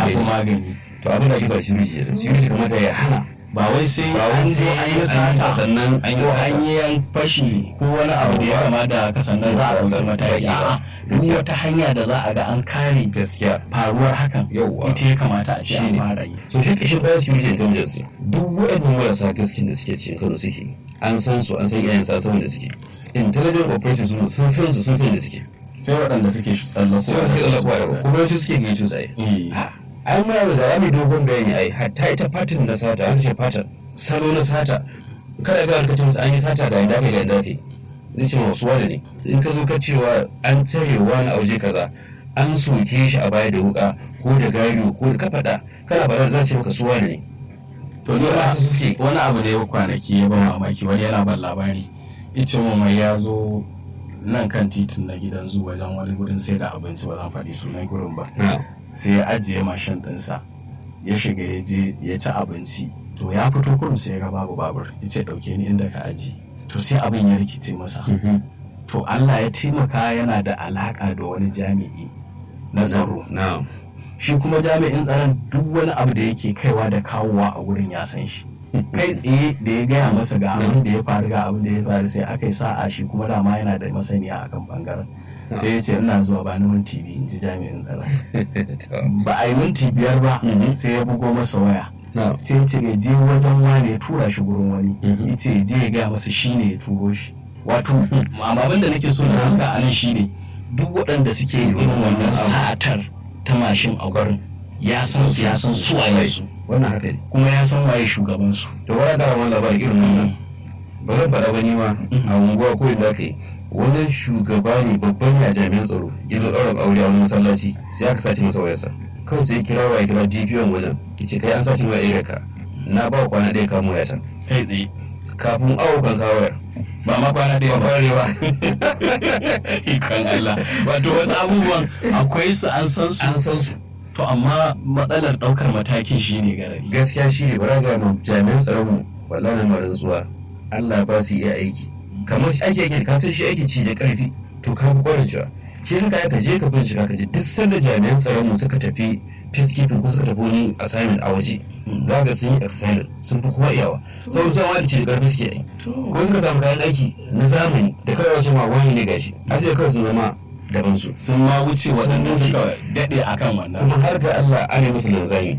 magani magani to abin da ake sa security da security kamata ya hana ba wai sai Ba wai an sai zo an an yi yi sata sata sannan an yi ko sata. an yi yan fashi ko wani abu da ya kama da haka sannan za a ɗauki mataki a'a duk wata hanya da za a ga an kare gaskiya faruwar hakan Yawwa. ita ya kamata a ce an Shine. fara yi so shi kashin bayan security intelligence duk waɗannan marasa gaskiya da suke cikin kano suke an san su an san iyayen sa saboda suke intelligent operators sun san san su sun san da suke sai waɗanda suke shi tsallako sai su Allah kuwa kuma su suke gaito sai Eh. ai muna da da mai dogon bayani ai hatta ita fatin na sata an ce fatin salo na sata kada ga ka ce musu an yi sata ga inda kai ga inda kai zai ce wasu wani ne in ka zo ka cewa an tare wani a waje kaza an soke shi a baya da wuka ko da gado ko da ka faɗa kana faɗa za su ce maka su wani ne to ni Ba ma su suke. wani abu da ya kwanaki ya ban mamaki wani yana ban labari ita mai ya zo nan kan titin na gidan zu wajen wani gurin sai da abinci ba zan faɗi sunan gurin ba sai ya ajiye mashin ɗinsa ya shiga ya je ya ci abinci to ya fito kurum sai ya ga babu babur ya ce ɗauke ni inda ka ajiye to sai abin ya rikice masa to Allah ya taimaka yana da alaka da wani jami'i na tsaro na'am shi kuma jami'in tsaron duk wani abu da yake kaiwa da kawowa a wurin ya san shi kai tsaye da ya gaya masa ga abin da ya faru ga abin da ya faru sai aka yi sa'a shi kuma dama yana da masaniya akan bangaren sai ya ce ina zuwa ba ni minti biyu in ji jami'in tsaron ba a yi minti biyar ba Mhm. sai ya bugo masa waya na'am sai ya ce ya je wajen wane ya tura shi gurin wani Mhm. ya ce ya je ya gaya masa shi ne ya turo shi wato amma abin da nake so na haska a nan shi ne duk waɗanda suke irin wannan satar ta mashin a gurin ya san su ya san su waye su wannan haka ne kuma ya san waye shugaban su to wani da wani labarin irin wannan ba zan faɗa ba ni ma a unguwa ko inda aka yi wani shugaba ne babban ya jami'an tsaro ya zo ɗaurin aure a wani masallaci sai aka sace masa wayarsa kawai sai ya kira wa ya kira DPO wajen ya ce kai an sace mai ɗaya ka na ba wa kwana ɗaya kamo wayata kai tsaye kafin awo kan kawo wayar ba ma kwana ba ɗaya ba kwarewa ikon Allah wato wasu abubuwan akwai su an san su an san su to amma matsalar ɗaukar matakin shi ne garari gaskiya shi ne bara ga mu jami'an tsaron mu wallahi na marin zuwa Allah ba su iya aiki kamar shi ake yake ka san shi aiki ci da karfi to ka fi kwarin cewa shi suka ka je ka bincika ka je duk sanda jami'an tsaron mu suka tafi peacekeeping ko suka tafi wani assignment a waje za ga sun yi excel sun fi kowa iyawa sau zuwa wani ci da karfi suke yi ko suka samu kayan aiki na zamani da kawai wasu ma wani ne gashi a ce kawai sun zama daban su sun ma wuce waɗanda wuce. suka daɗe akan wannan kuma har ga Allah ana yi musu linzami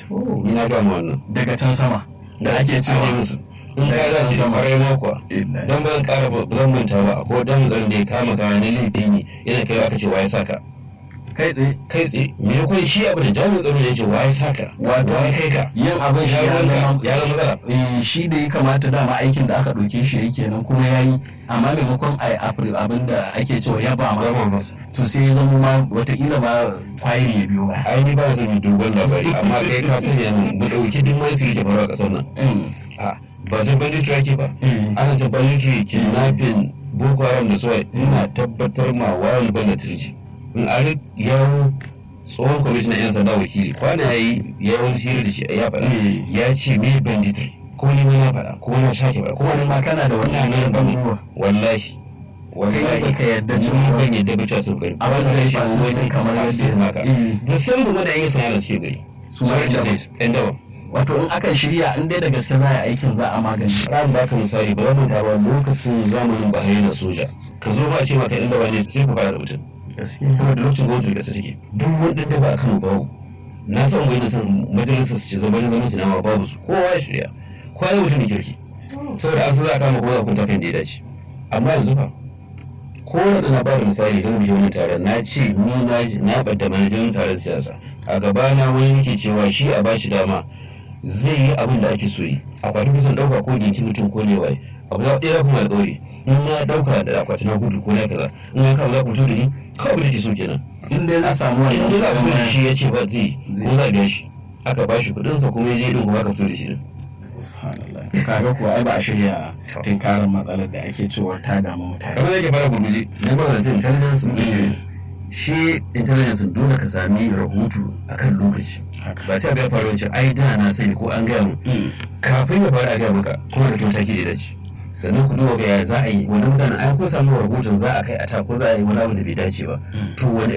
ni na gama wannan daga can sama da ake Ana yi cewa musu in ka dace kwarai ma kuwa don ban kara ba zan manta ba ko dan zan da ya kama kaya na laifi ne yana kai aka ce waye saka kai tsaye kai tsaye me ya koyi shi abu da jami'in tsaro ya ce waye saka Wato- waye kai ka yin abin shi ya ya zama zama ya zama matsala Eh, shi da ya kamata dama aikin da aka ɗauke shi yake nan kuma ya yi amma maimakon a yi abin da ake cewa ya ba ma Rama masa to sai ya zama ma watakila ma kwayiri ya biyo ba ai ni ba zan yi dogon labari amma kai ka sani nan mu dauki duk mai su yake faruwa a kasar nan Mm, a ba zan banditry ake ba mm. ana ta banditry kidnapping boko haram da suwa ina tabbatar ma wayan banditry in ari yawo tsohon kwamishinan yan sanda wakili kwana ya yi yawon shiri da shi ya faɗa Eh. ya ce me banditry ko ni ma na faɗa ko na sake faɗa ko wani wani ma kana da ina wannan nan ban abubuwa wallahi wallahi kai ka yarda ni cewa ban yadda ba cewa sun gari abin da zai fasu sun kamar yadda haka Eh, da san da yan sana suke gari su ma Sauran da yadda zai yan dawa wato in aka shirya in dai da gaske za a yi aikin za a magani ran ba ka misali ba wannan ba lokacin zamanin Buhari na soja ka zo ba a ce maka yan dawa ne sai ku fara da mutum gaskiya saboda lokacin gwamnati da take duk wani da ba a Kano babu na san wani san majalisar su ce zama ne gwamnati na ma babu su kowa ya shirya kowa ya mutum kirki saboda an san za a kama kowa a kunta kan da ya dace amma yanzu fa ko da na ba da misali don biyo wani taron na ce ni na na bada manajan taron siyasa a gaba na wani yake cewa shi a bashi dama zai yi abin da ake so yi akwati kusan dauka ko ginki mutum ko ne waye abu da ɗaya kuma alƙawari in na dauka da akwati na gudu ko na kaza in ya kawo za ku fito da ni kawai abin da ke so kenan in dai za samu in dai wannan abin da shi ya ce ba zai ko za a biya shi aka ba shi kuɗinsa kuma ya je din kuma aka fito da shi din Subhanallah. kaga kuwa ai ba a shirya tinkarin matsalar da ake cewa ta damu mutane kamar yake fara gurguje na ba da intelligence ne shi intelligence dole ka sami rahoto akan lokaci haka ba sai ga faru wancan ai da na sani ko an gaya mu kafin ya faru a gaya maka kuma da mataki da ya dace sannan ku duba ga ya za a yi wani mutanen ai ko samu rahoton za a kai a ta ko za a yi wani abu da bai dace ba to wani